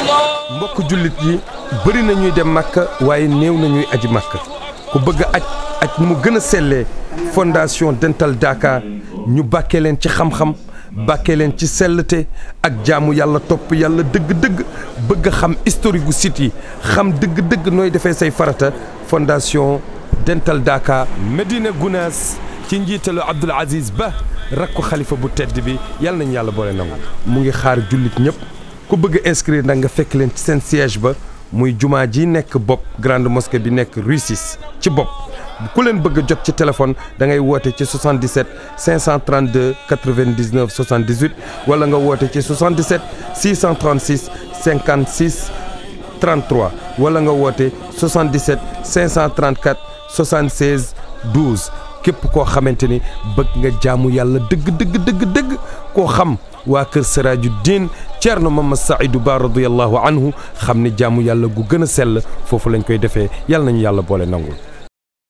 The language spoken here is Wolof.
mbokk jullit yi bëri na ñuy dem màkka waaye néew na ñuy aji màkka ku bëgg a aj aj mu gën a sellee fondation Dental Dakar ñu bàkkee leen ci xam-xam bàkkee leen ci sellte ak jaamu yàlla topp yàlla dëgg-dëgg bëgg a xam historique gu site yi xam dëgg-dëgg nooy defee say farata fondation Dental Dakar Medina Gounass ci njiitalu Abdoul Aziz Ba rakku xalifa bu tedd bi yàlla nañu yàlla boole nangu mu ngi xaar jullit ñëpp ku bëgg a inscrire nag nga fekk leen ci seen siège ba muy jumaa ji nekk bopp grande mosquée bi nekk rue 6 ci bopp ku leen bëgg a jot ci téléphone da ngay woote ci 77 532 99 78 wala nga woote ci 77 636 56 33 wala nga woote 77 534 76 12 képp koo xamante ni bëgg nga jaamu yàlla dëgg dëgg dëgg dëgg koo xam waa kër Siraaju Diin Ceerno Mamad Saïdou Ba radiyallahu anhu xam ne jaamu yàlla gu gën a sell foofu lañ koy defee yàlla nañu yàlla boole nangul